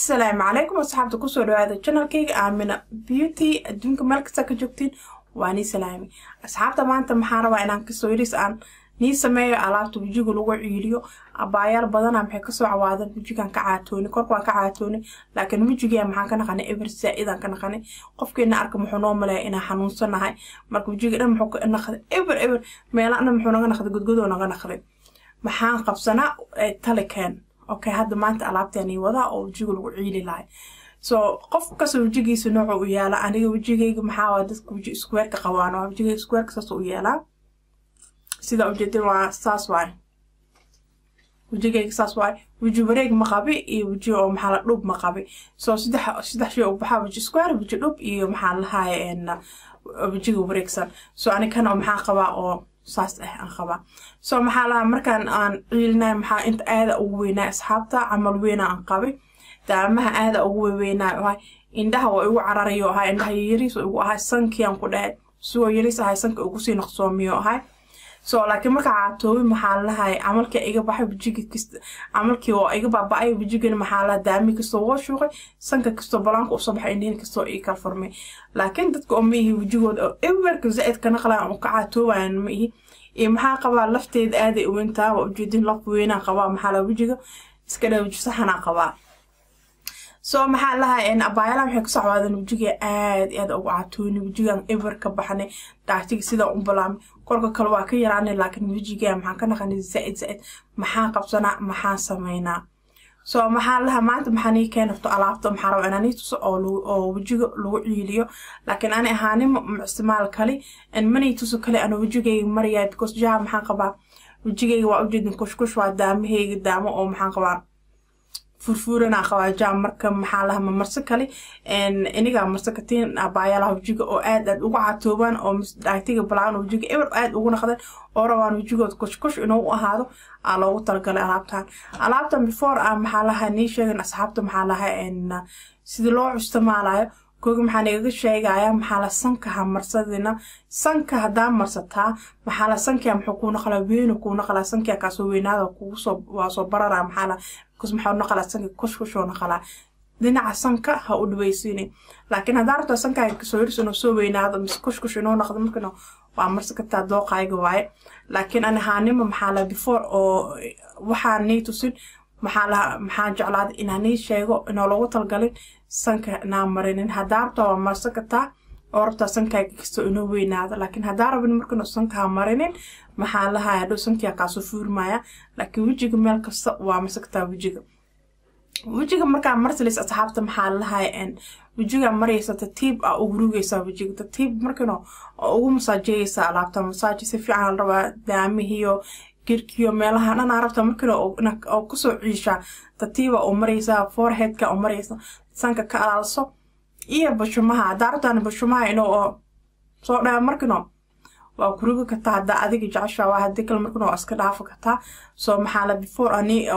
asalaamu calaykum asxaabta kusoo dhawaada janalkayga aamina beauty adduunka meel kasta ka joogtiin waa nii salaami asxaabta maanta maxaa rabaa inaan kasoo yaris aan nii sameeyo alaabta wejiga lagu ciiliyo abaayaal badana maxay kasoo cawaadan wejigan ka caatooni korka waan ka caatooni laakiin wejigia maxaan ka naqanay eber saa-idaan ka naqanay qofkeena arka muxuu noo maleeya inaan xanuunsanahay marka wejiga dhan muxuu ka naqday eber eber meelaha dhan muxuu naga naqday godgodoo naga naqday maxaan qabsanaa talikeen okay hadda maanta alaabteeni wadaa oo wejiga lagu ciili lahay so qof kasta wejigiisa nooca u yaala aniga wejigayga maxaa dadka weji iskuweerka qabaan waa wejigayga iskuweerka saas u yaalaa sida ujeedin waa saas waay wejigayga saas waay weji wareeg ma qabi iyo weji oo maxaa la dhub ma qabi so saddex saddex shay u baxaa weji square weji dhub iyo maxaa lahaye wejiga wareegsan so anikana maxaa qabaa oo saas ah aan qabaa so maxaa lahaa markaan aan ciilinay maxaa inta aada ugu weynaa asxaabta camal weyna aan qabay daamaha aada ugu weweynaa ahay indhaha waa igu cararayo ahay indhaha yariis igu ahay sankiiaan ku dhahay sigoo yariis ahay sanka ugu sii naqsoomiyo ahay so laakiin markaa caatoobi maxaa lahay camalkii iga baxay wejigi kasta camalkii oo iga baaba-ay wejigana maxaa laha daami kastoo woo shuuqay sanka kastoo balaanka usoo baxay indhihin kastoo ii kala furmay laakiin dadka oo ma ihi wejigooda oo ewerka zaa-id ka naqlaan oo ka caatoobayan ma ihi iyo maxaa qabaa lafteeda aaday uweyntaa waa ujeedin laf weynaa qabaa maxaa laha wejiga iska dha weji saxanaa qabaa so maxaa lahaa abaayaala waxay ku socwaadeen wejiga aad aad ugu catooni wejigan ever ka baxnay dhaatiga sidaa u balaamay kolka kale waa ka yaraanay laakiin wejiga maxaan ka naqanay zaa-id zaa-id maxaan qabsanaa maxaan sameynaa so maxaa lahaa maanta maxaa nii keen horto alaabta maxaa raba inaa nii tuso oo wejiga lagu ciiliyo laakiin ani ahaanima isticmaal kali manii tuso kale ana wejigayga maraya because jaha maxaan qabaa wejigayga waa ujeedin kushkush waa daamahayga daamo oo maxaan qabaa furfuuranaa qabaa jaam marka maxaa laha ma marso kale inigaa marso katiin abaayaalaha wejiga oo aad aad ugu catoobaan oo dhaagtiga balaan wejiga eber aad ugu naqdeen oo rabaan wejigood kushkush inuu u ahaado aa loogu talagalay alaabtan alaabtan before a maxaa laha nii sheegan asxaabta maxaa laha sidii loo isticmaalayo kooga maxaa nagaga sheegaya maxaa la sanka ha marsadina sanka haddaa marsataa maxaa la sankia muxuu kuu naqlaa weynu kuu naqlaa sankia kaasoo weynaada kuusoo waa soo barara maxaa la kus maxaa naqlaa sanka kushkushoo naqlaa dhinaca sanka ha u dhaweysiini laakiin haddaa rabtaa sankaaga kasoo yaris inuu soo weynaado mise kushkush inuu naqdo markana waa marsi kartaa dooqayga waaye laakiin ani haanima maxaa la before oo waxaa nii tusin maxaa laha maxaa jeclaada inaa nii sheego inoo loogu talgalin sanka inaa marinin haddaa rabtaa waa marsan kartaa oo rabtaa sankaaga kastoo inoo weynaado laakiin haddaa rabin markanu sankaha marinin maxaa lahaa hadhow sankia kaasoo fuurmaya laakiin wejiga meel kasta waa marsan kartaa wejiga wejiga markaa marsalis asxaabta maxaa lahay wejiga maraysa tatiib a ugu rugaysaa wejiga tatiib markano oo ugu masaajeyeysa alaabta masaaji si fiican la rabaa daamihiyo girkiyo meelaha dhanaa rabta markana oo kusoo ciishaa tatiiba oo maraysa foreheadka oo maraysa sanka ka alaalso iyo bashumaha haddaa rabtaan bashumaha inuu oo soo dhaa markano waa kurugi kartaa haddaa adiga jeceshaa waa hadii kale markan waa iska dhaafi kartaa soo maxaa la before ani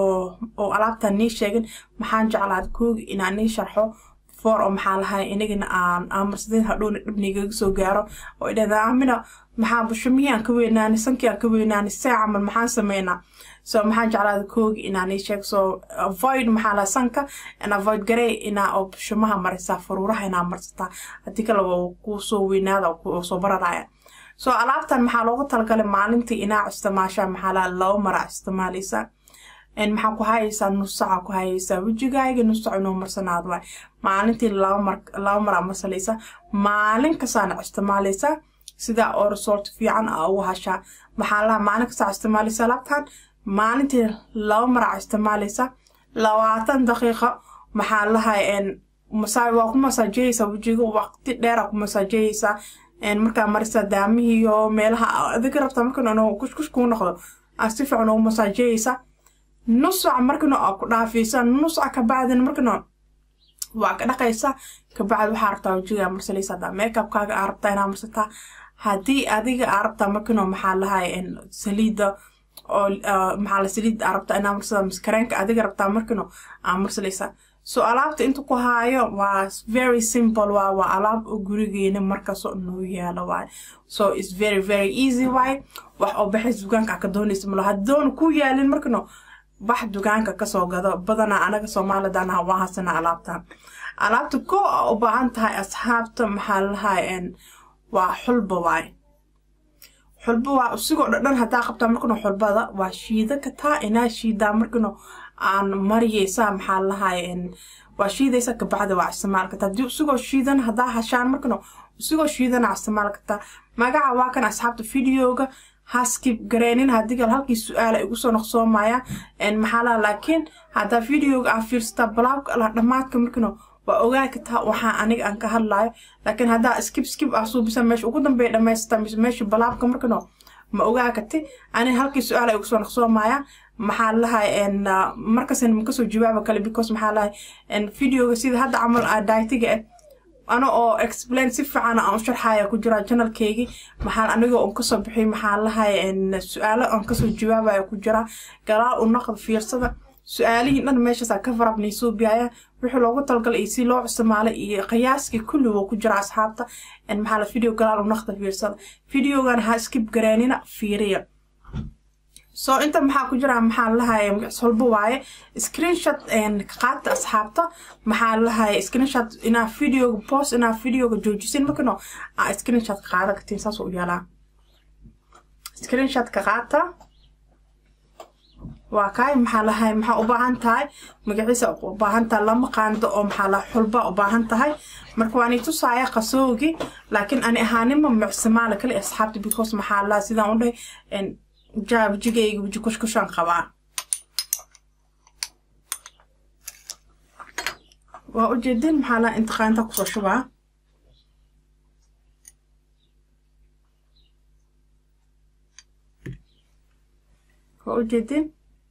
oo alaabtan nii sheegin maxaan jeclaad koogi inaan nii sharxo before oo maxaa lahay inagana aan amarsadeen hadhowna dhibnigaga soo gaaro oo idhahda amina maxaa bushumihii aan ka weynaani sankii aan ka weynaani see camal maxaan sameynaa so maxaan jeclaada koogi inaa nii sheeg so avoid maxaa laha sanka and avoid garey inaa oo bushumaha marisaa faruuraha inaa marsataa haddii kale kuu soo weynaada oo soo bararaya so alaabtan maxaa loogu talagalay maalintii inaa isticmaashaa maxaa laha laba mara isticmaaleysaa maxaa ku hayeysaa nus saca ku hayeysaa wejigaaga nus sac inuu marsanaad waay maalintii laba mara marsanaysaa maalin kastaana isticmaaleysaa sidaa oo resort fiican a ugu hashaa maxaa laha maalin kastaa isticmaaleysaa alaabtan maalintii laba mara isticmaaleysaa labaatan daqiiqa maxaa lahay waa ku masaajeyeysaa wejiga waqti dheera ku masaajeyeysaa markaa marisa daamihiiyo meelaha adiga rabtaa markan inuu kushkush kuu noqdo aa si fiican ugu masaajeyeysa nusac markana aa ku dhaafaysa nusac kabacdina markana waa ka dhaqaysa kabacdi waxaa rabtaa wejigaa marsalaysa haddaa makeupkaaga aa rabtaa inaa marsataa haddii adiga aa rabtaa markano maxaa lahay saliida oo maxaa la saliid aa rabtaa inaa marsada maskareenka adiga rabtaa markano aa marsalaysa so alaabta inta ku haayo waa very simple waa waa alaab oo gurigeena markaasoo noo yaalo waay so its very very easy waay wax oo baxay sugaanka ka doonaysa malo haddoona ku yaalin markano bax dugaanka kasoo gado badanaa anaga soomaalidana waa hasana alaabtan alaabta ko a u baahan tahay asxaabta maxaa lalahay waa xulba waay xulba waa usigoo dhadhan hadaa qabtaa markano xulbada waa shiida kataa inaa shiidaa markano aan mariyeysaa maxaa lalahay waa shiidaysa kabacdi waa isticmaal kartaa hadii usigoo shiidan hadaa hashaan markano usigoo shiidana isticmaal kartaa magaca waa kan asxaabta videoga haskib gareenin hadigal halkii su-aala igu soo noqsoomaya maxaa laha laakiin haddaa videoga aa fiirsataa balaabka ala dhammaadka markano waa ogaa kartaa waxaa aniga aan ka hadlayo laakiin haddaa skib skib ah suubisa meesha ugu dambeeya dhamaysata mise meesha balaabka markano ma ogaa karti ani halkii su-aala igu soo noqsoomaya maxaa lahay markasan makasoo jawaaba kale because maxaa lahay videoga sida hadda camal a daitiga ah ana oo explain si fiican aan u sharxaya ku jira janalkeygii maxaa anigoo un kasoo bixiy maxaa lahay su-aalo aan kasoo jawaabaya ku jira galaal u naqd fiirsada su-aalihii dhan meeshaasaa ka farabnay suubiyaya wixii loogu talgalay iyo si loo isticmaalay iyo qiyaaskii kulli wuu ku jira asxaabta maxaa la video galaal u naqda fiirsada videogan ha skib garaanina fiiriya soo inta maxaa ku jira maxaa lahay holbo waaye screenshot qaata asxaabta maxaa lahay screenshot inaa videoga post inaa videoga joojisin markano aa screenshot qaada kartiin saas u yeelaa screenshotka qaata waa kaay maxaa lahay maxaa u baahan tahay magaciisa u baahan tahay lama qaando oo maxaa laha xulba u baahan tahay marka waan tusaaya qasoogi laakiin ani ahaanima micsimaala kale asxaabta because maxaa laha sidaan u dhahay jaabjigayga wiji kushkushaan qabaa waa ujeedin maxaa laha intiqaanta kusoo shubaa waa ujeedin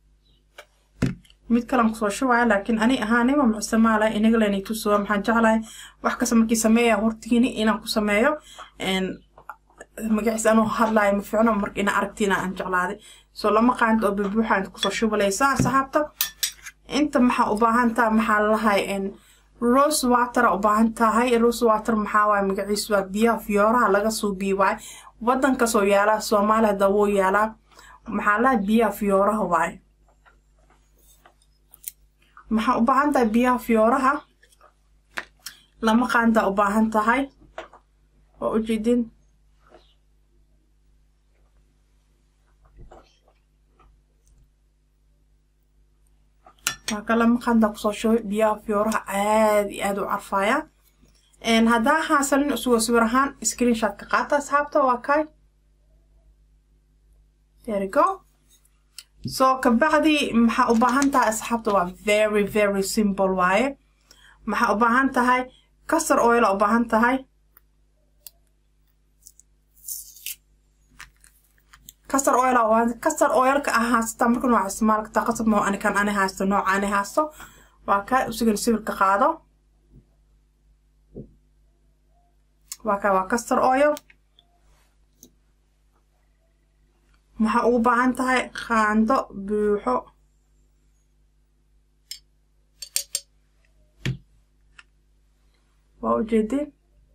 mid kalan kusoo shubaya laakiin ani ahaanima mucsimaala inagalen tusuwa maxaan jeclahay wax kasta markii sameeya hortiini inaan ku sameeyo magaciis anuu hadlaayo ma fiicno marka ina aragtiina aan jeclaaday soo lama qaanta oo babuuxa inta kusoo shubalaysa asxaabta inta maxaa u baahan taha maxaa lalahay rose water u baahan tahay rose water maxaa waaye magaciis waa biyaha fiyooraha laga suubiyi waaye wadan kasoo yaalaa soomaaliya hadda wuu yaalaa maxaa lahay biyaha fiyooraha waaye maxaa u baahan tahay biyaha fiyooraha lama qaanta u baahan tahay waa ujeedin waa kalama qaanta kusoo shubay biyaha fiyooraha aad iyo aad u carfaya haddaa haasanin isugoo sawir ahaan screenshot ka qaata asxaabta waa kay there go so kabacdi maxaa u baahan tahay asxaabta waa very very simple waaye maxaa u baahan tahay kasar oil u baahan tahay kasar oil kasar oilka ah haasata marka nooca isticmaal kartaa qasab moo ani kan ani haasto nooca ani haasto waa ka usigan sawirka qaado waa ka waa kasar oil maxaa ugu baahan tahay qaando buuxo waa ujeedin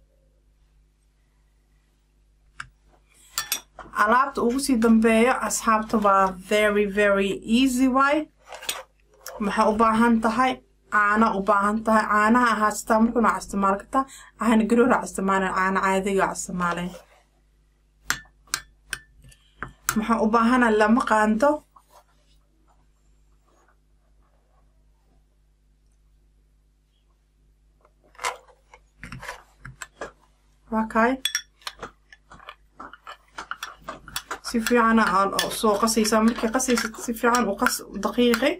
alaabta ugu sii dambeeyo asxaabta waa very very easy way maxaa u baahan tahay caana u baahan tahay caanaha haastaa marka nooca isticmaal kartaa caana garoora isticmaaleen caana caadiga isticmaaleen maxaa u baahana lama qaando waa kay si fiicana aan soo qasaysaa markii qasaysa si fiican u qas daqiiqi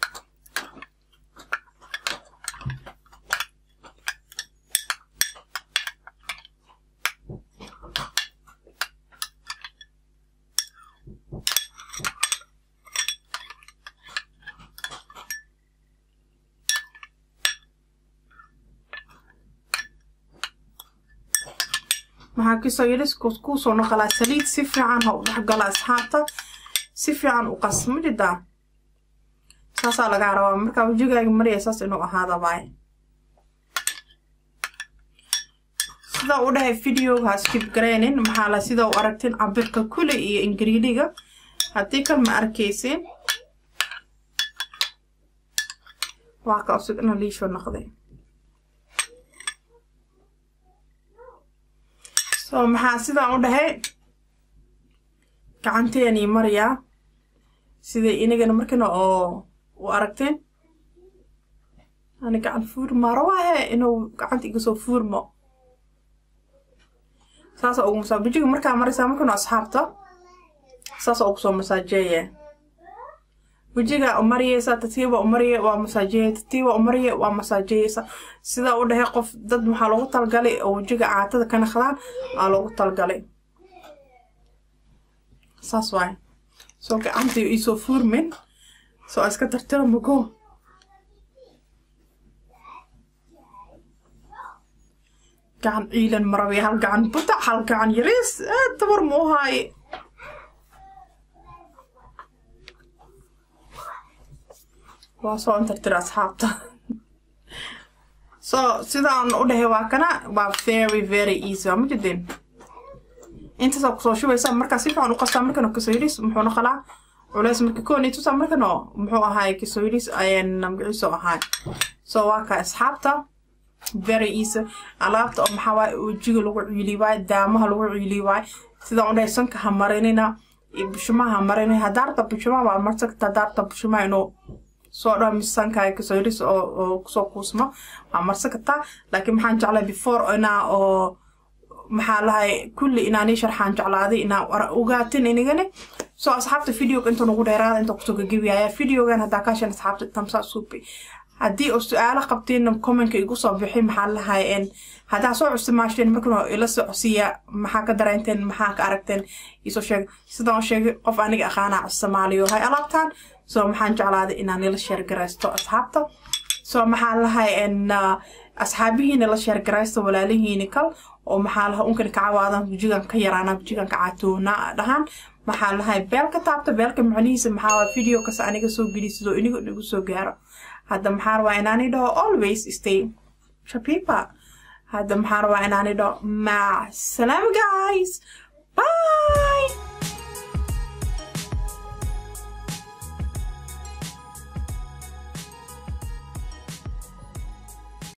maxaa kasoo yidhi kuusoo noqolaa saliid si fiican ha u dhexgala asxaabta si fiican u qas ma jidaa saasaa lagaa rabaa markaa wejigaaga maraya saas inuu ahaada waay sidaa u dhahay videoga ha skib gareynin maxaa la sida u aragtin cabirka kule iyo ingiriidiga haddii kal ma arkaysin waa ka usigna liisho noqday so maxaa sidaan u dhahay gacanteeni mariyaa siday inagana markana oo u aragteen ani gacan fuurma rawaahe inuu gacanta iga soo fuurmo saasa ugu masaa bijiga markaa maraysaa markanu asxaabta saasa ugu soo masaajeeye wejiga umariyeysa tatiiba umariye waa masaajeeye tatiiba umariye waa masaajeyeysa sidaa u dhahay qof dad maxaa loogu talgalay oo wejiga caatada ka naqdaan aa loogu talgalay saas waay soo gacantii iisoo fuurmin soo iska tartira mago gacan ciilan marabi hal gacan buta hal gacan yariis tabar mu haaye waa soo intartira asxaabta so sidaan u dhahay waa kana waa very very easy waa ma jideen intaasaa kusoo shubaysaa markaa si fiican u qastaa markana kasoyilis muxuu noqonaa culeys marka kooni tusaa markano muxuu ahaay kasoyilis ayaan magaciiso ahaay so waa ka asxaabta very easy alaabta oo maxaa waaye wejiga lagu ciili waaye daamaha lagu ciili waaye sidaan u dhahay sanka ha marinina iyo bushumaha ha marinina hadaarta bushumaha waa marsan kartaa hadaarta bushumaha inuu soo dhaw miisaankaaga kasoo yiris oo kusoo kuusmo waa marsan kartaa laakiin maxaan jeclay before inaa oo maxaa lahay kulli inaanii sharxaan jeclaaday inaa ogaatin inigani soo asxaabta videoga inta nugu dheeraada inta kusoo gagabiyaya videogan haddaa kaashan asxaabta tamsaa suubi haddii oo su-aalo qabtiin commenka igu soo bixi maxaa lahay haddaa soo custimaasheen markan ila socsiiya maxaa ka dareenteen maxaa ka aragteen isoo sheeg sidaan u sheegay qof aniga aqaanaa soomaaliyo hay alaabtaan soo maxaan jeclaaday inaan ila sheergaraysto asxaabta soo maxaa lahay asxaabihiina la sheergaraysto walaalihiini kal oo maxaa laha unkani kacawaadan bujigan ka yaraana bujigan ka catoona dhahaan maxaa lahay beelka taabta beelka macnihiisa maxaa waa video kas aniga soo geli sidoo iniga igu soo gaaro hadda maxaa rabaa inaani dhaho always stay shapipa hadda maxaa rabaa inaani dhaho mac salaam guys bye